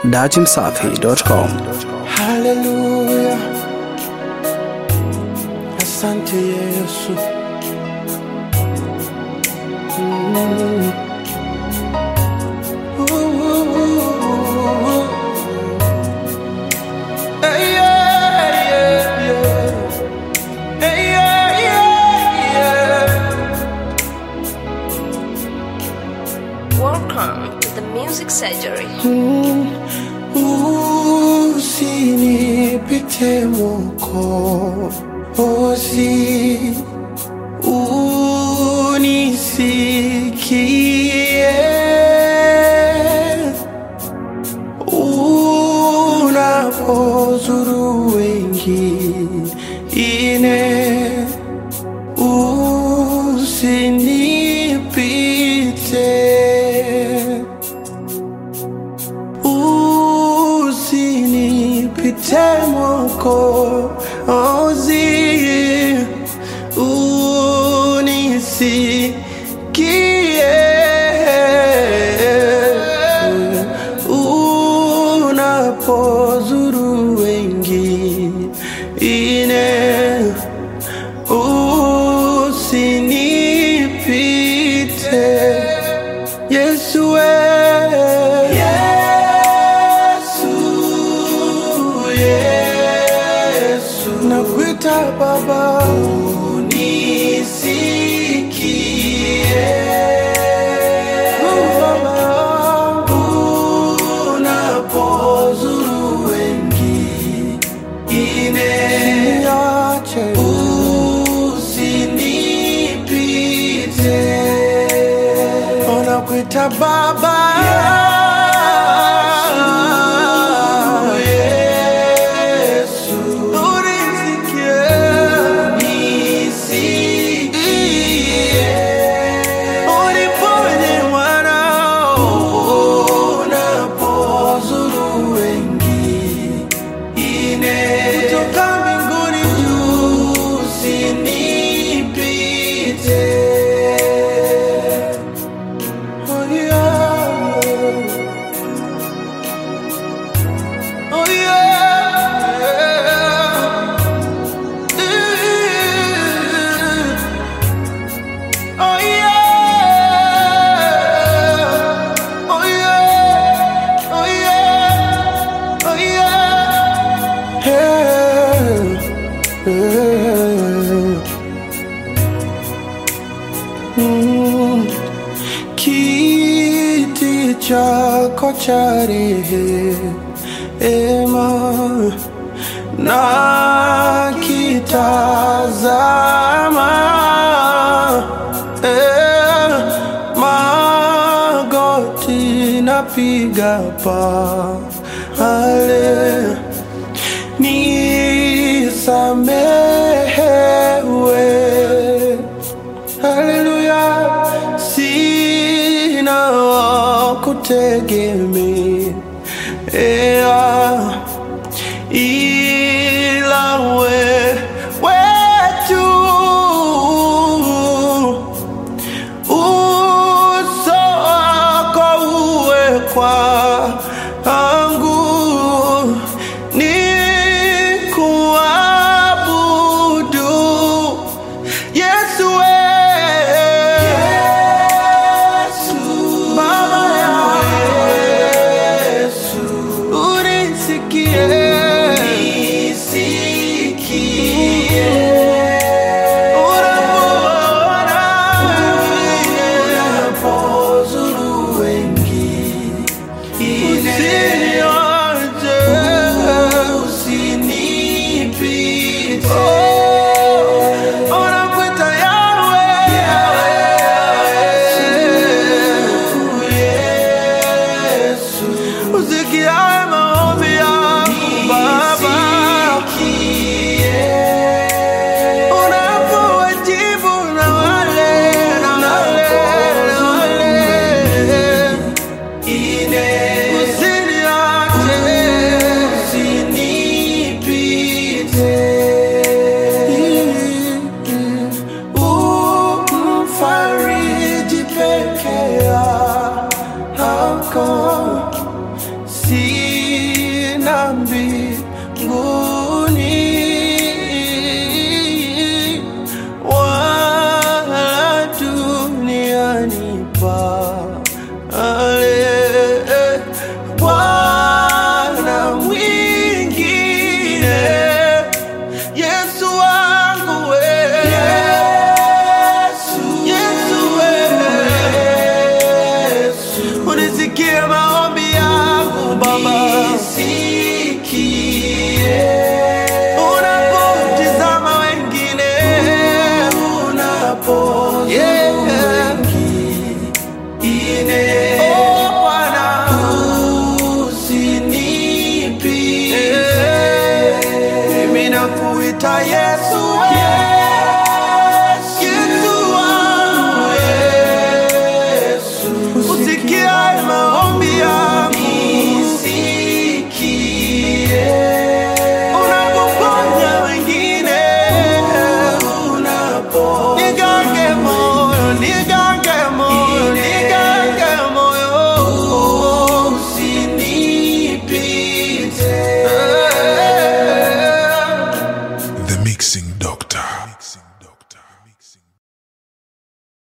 datimsafi.com. Haleluya, asante Yesu. Mm. Ooh, ooh, ooh. Hey, yeah, yeah, yeah. Hey, yeah, yeah, yeah. Welcome to the Music Surgery. Usinipite Mwokozi, unisikie unapozuru wengine, usinipite usinipite Mwokozi, unisikie unapozuru wengine, usinipite Yesu we Yesu Yesu nakuita baba unisikie baba unapozuru wengine niache usinipite unakuita baba Yesu unisikie uniponye mwanao unapozuru wengine kutoka mbinguni juu usinipite Oh yeah. Oh yeah. Oh yeah. Oh yeah. Oh yeah. Oh yeah. Hey. Hey. Mm. Kiti chako cha rehema na kitazama eh, magoti napiga pale nisamehewe Haleluya, sina wa kutegemea ila wewe tu. Uso wako uwe kwangu, nikuabudu Yesu we Yesu Baba ya Yesu unisikie unisikie unapoona unapozuru wengine usiniache usinipite unakuita Yahweh Yesu usikie maombi yangu Baba unapowajibu na wale na wale na wale usiniache usinipite umfariji peke yako si na mbinguni wala duniani pale. Bwana mwingine Yesu wangu we Yesu, Yesu we Unisikie maombi yangu Baba Unisikie Unapotizama wengine Unapotizama wengine Oh Bwana Usinipite Mimi nakuita Yesu